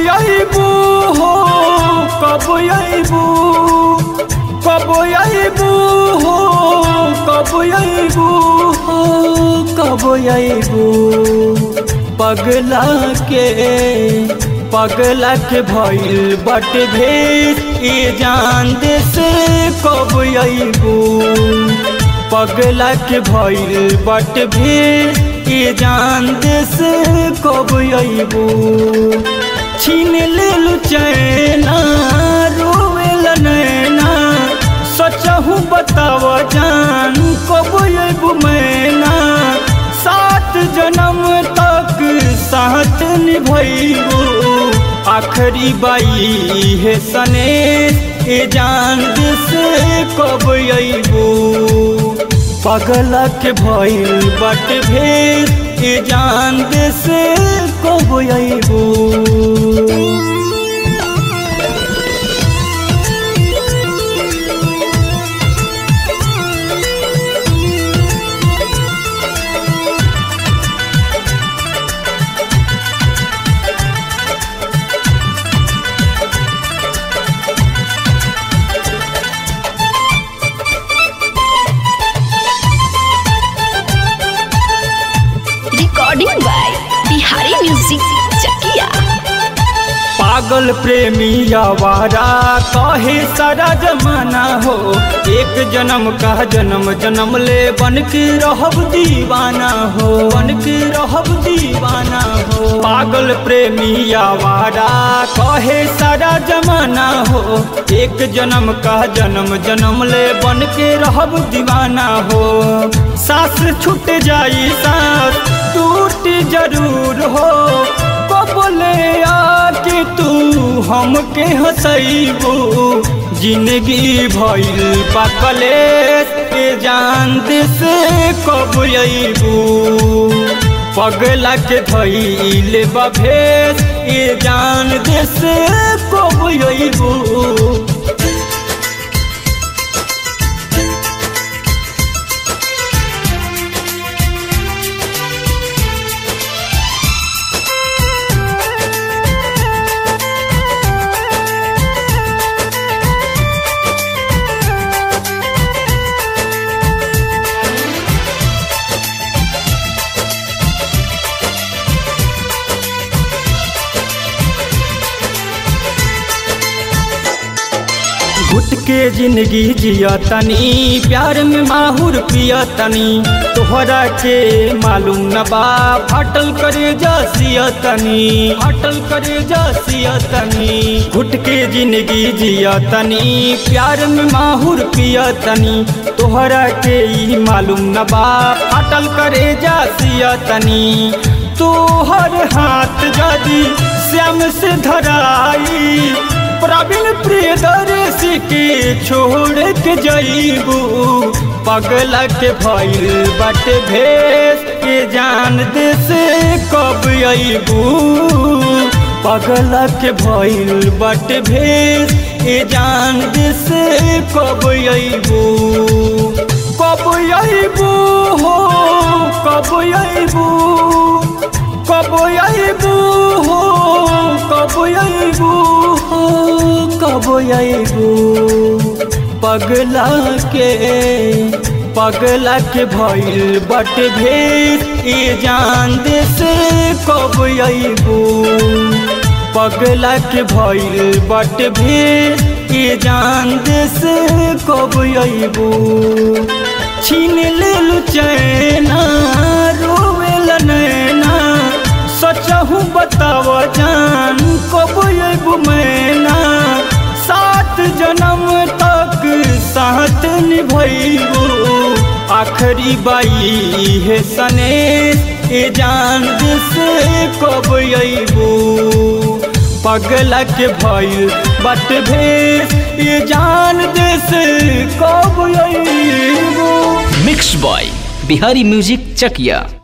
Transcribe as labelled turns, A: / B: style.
A: अबू हो कब अबू कब अबू हो कब अबू हो कब अबू पगला के पगला के भइल बट भेद ई जान दे से कब अबू पगला के भइल बट भेद ई जान दे से कब अबू छीन लेलु चैना रोवेल नैना सचहु बताव जान कब अबू मैना सात जन्म तक साथ निभैबू आखरी बाई है सने ए जान से कब अबू पगला के भइल बट भेद ए जान से कब अबू
B: recording by Bihari music Chakia
A: पागल प्रेमी आवारा कहे सारा जमाना हो एक जन्म का जन्म जन्म ले बन के रहब दीवाना हो बन के रहब दीवाना हो पागल प्रेमी आवारा कहे सारा जमाना हो एक जन्म का जन्म जन्म ले बन के रहब दीवाना हो सास छूट जाई सास टूट जरूर हो बोले आके तू हमके हंसैबू जिंदगी भइल पाकले के जान से कब अबू पगला के धैल बभेस ये जान से कब अबू घुट के जिंदगी जिया तनी प्यार में माहुर पिया तनी तोहरा के मालूम न बा फाटल करे जसिया तनी फाटल करे जसिया तनी घुट के जिंदगी जिया तनी प्यार में माहुर पिया तनी तोहरा के ई मालूम न बा फाटल करे जसिया तनी तोहर हाथ जदी श्याम से धराई प्रवीण प्रियदर्शी के छोड़ के जईबू पगला के भइल बट भेस के जान दे से कब अबू पगला के भइल बट भेस के जान दे से कब अबू कब अबू हो कब अबू कब अबू हो कब अबू हो कब अबू पगला के पगला के भइल बट भेद ई जान दे से कब अबू पगला के भइल बट भेद ई जान दे से कब अबू छीन लेलु चैना रोवेल नैना सचहु बताव जान कब अबू मैना सात जन्म तक साथ निभैबू आखरी बाई है सने ए जान से कब अबू पगला के भइल बट भेस ये जान दे से कब अबू
C: मिक्स बॉय बिहारी म्यूजिक चकिया